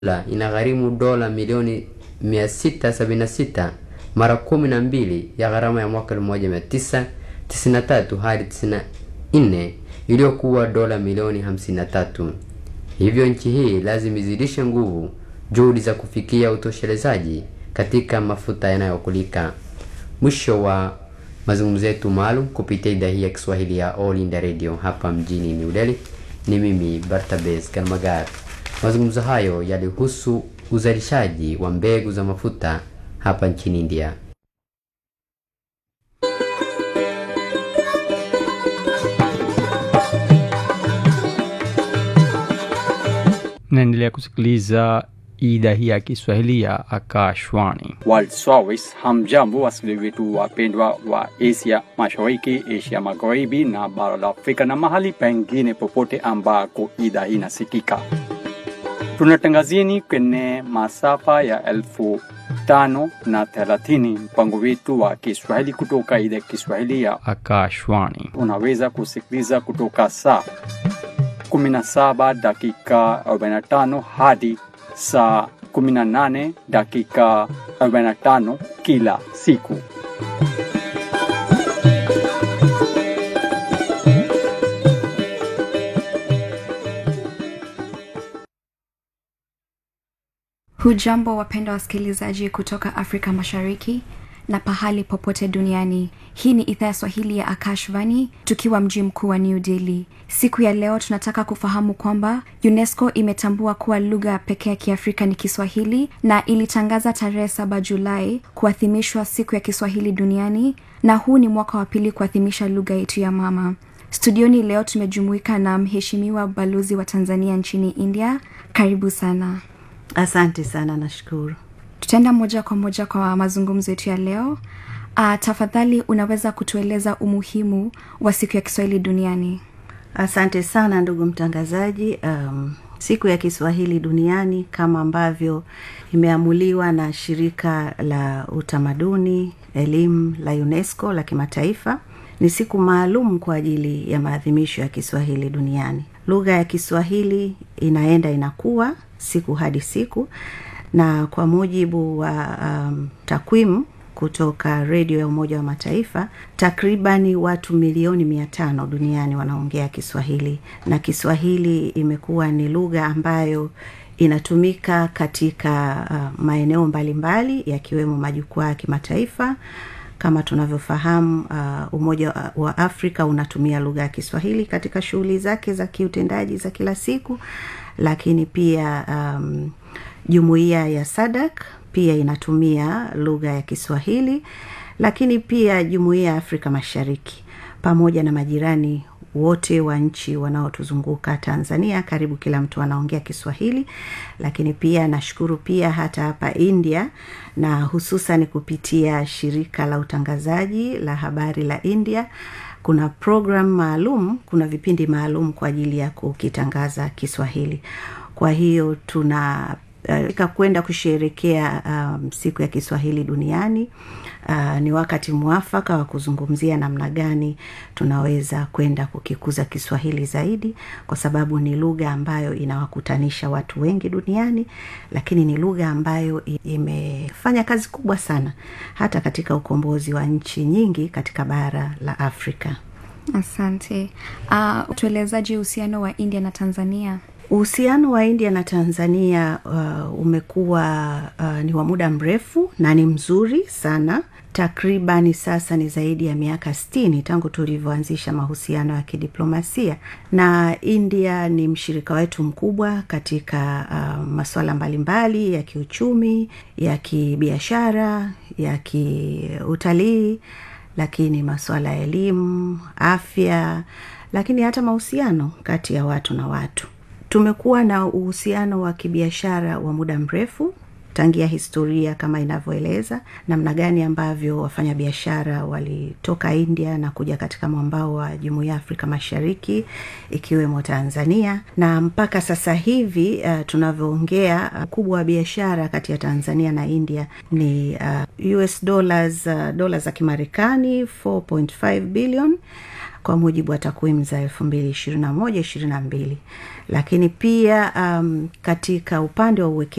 la inagharimu dola milioni 676 mara kumi na mbili ya gharama ya mwaka 1993 hadi 94 iliyokuwa dola milioni 53. Hivyo nchi hii lazima izidishe nguvu juhudi za kufikia utoshelezaji katika mafuta yanayokulika. Mwisho wa mazungumzo yetu maalum kupitia idhaa hii ya Kiswahili ya All India Radio hapa mjini New Delhi. Ni mimi Bartabes Kalmagar. Mazungumzo hayo yalihusu uzalishaji wa mbegu za mafuta hapa nchini India. naendelea kusikiliza idhaa hii ya kiswahili ya akashwani World Service. Hamjambo wasikilizaji wetu wapendwa wa Asia Mashariki, Asia Magharibi na bara la Afrika na mahali pengine popote ambako idhaa hii inasikika. Tunatangazieni kwenye masafa ya elfu tano na thelathini mpango wetu wa Kiswahili kutoka idhaa ya Kiswahili ya akashwani unaweza kusikiliza kutoka saa 17 dakika 45 hadi saa 18 dakika 45 kila siku. Hujambo wapenda wasikilizaji kutoka Afrika Mashariki na pahali popote duniani. Hii ni idhaa ya Swahili ya Akashvani tukiwa mji mkuu wa New Delhi. Siku ya leo tunataka kufahamu kwamba UNESCO imetambua kuwa lugha pekee ya Kiafrika ni Kiswahili na ilitangaza tarehe saba Julai kuadhimishwa siku ya Kiswahili duniani, na huu ni mwaka wa pili kuadhimisha lugha yetu ya mama. Studioni leo tumejumuika na mheshimiwa balozi wa Tanzania nchini India. Karibu sana. Asante sana, nashukuru. tutaenda moja kwa moja kwa mazungumzo yetu ya leo uh, tafadhali unaweza kutueleza umuhimu wa siku ya kiswahili duniani Asante sana ndugu mtangazaji. Um, siku ya Kiswahili duniani kama ambavyo imeamuliwa na shirika la utamaduni elimu la UNESCO la kimataifa ni siku maalum kwa ajili ya maadhimisho ya Kiswahili duniani. Lugha ya Kiswahili inaenda inakuwa siku hadi siku, na kwa mujibu wa um, takwimu kutoka redio ya Umoja wa Mataifa, takribani watu milioni mia tano duniani wanaongea Kiswahili, na Kiswahili imekuwa ni lugha ambayo inatumika katika uh, maeneo mbalimbali yakiwemo majukwaa ya kimataifa kama tunavyofahamu uh, umoja wa afrika unatumia lugha ya kiswahili katika shughuli zake za kiutendaji za kila siku lakini pia um, jumuiya ya sadak pia inatumia lugha ya kiswahili lakini pia jumuiya ya afrika mashariki pamoja na majirani wote wa nchi wanaotuzunguka tanzania karibu kila mtu anaongea kiswahili lakini pia nashukuru pia hata hapa india na hususan kupitia shirika la utangazaji la habari la india kuna program maalum kuna vipindi maalum kwa ajili ya kukitangaza kiswahili kwa hiyo tuna uh, kwenda kusherekea um, siku ya kiswahili duniani uh, ni wakati mwafaka wa kuzungumzia namna gani tunaweza kwenda kukikuza kiswahili zaidi kwa sababu ni lugha ambayo inawakutanisha watu wengi duniani lakini ni lugha ambayo imefanya kazi kubwa sana hata katika ukombozi wa nchi nyingi katika bara la afrika asante uh, tuelezaji uhusiano wa india na tanzania uhusiano wa india na tanzania uh, umekuwa uh, ni wa muda mrefu na ni mzuri sana takribani sasa ni zaidi ya miaka stini tangu tulivyoanzisha mahusiano ya kidiplomasia na india ni mshirika wetu mkubwa katika uh, masuala mbalimbali ya kiuchumi ya kibiashara ya kiutalii lakini masuala ya elimu afya lakini hata mahusiano kati ya watu na watu tumekuwa na uhusiano wa kibiashara wa muda mrefu tangia historia kama inavyoeleza namna gani ambavyo wafanyabiashara walitoka india na kuja katika mwambao wa jumuiya ya afrika mashariki ikiwemo tanzania na mpaka sasa hivi uh, tunavyoongea ukubwa uh, wa biashara kati ya tanzania na india ni uh, us dollars uh, dola za kimarekani 4.5 billion kwa mujibu wa takwimu za elfu mbili ishirini na moja ishirini na mbili lakini pia um, katika upande wa uweke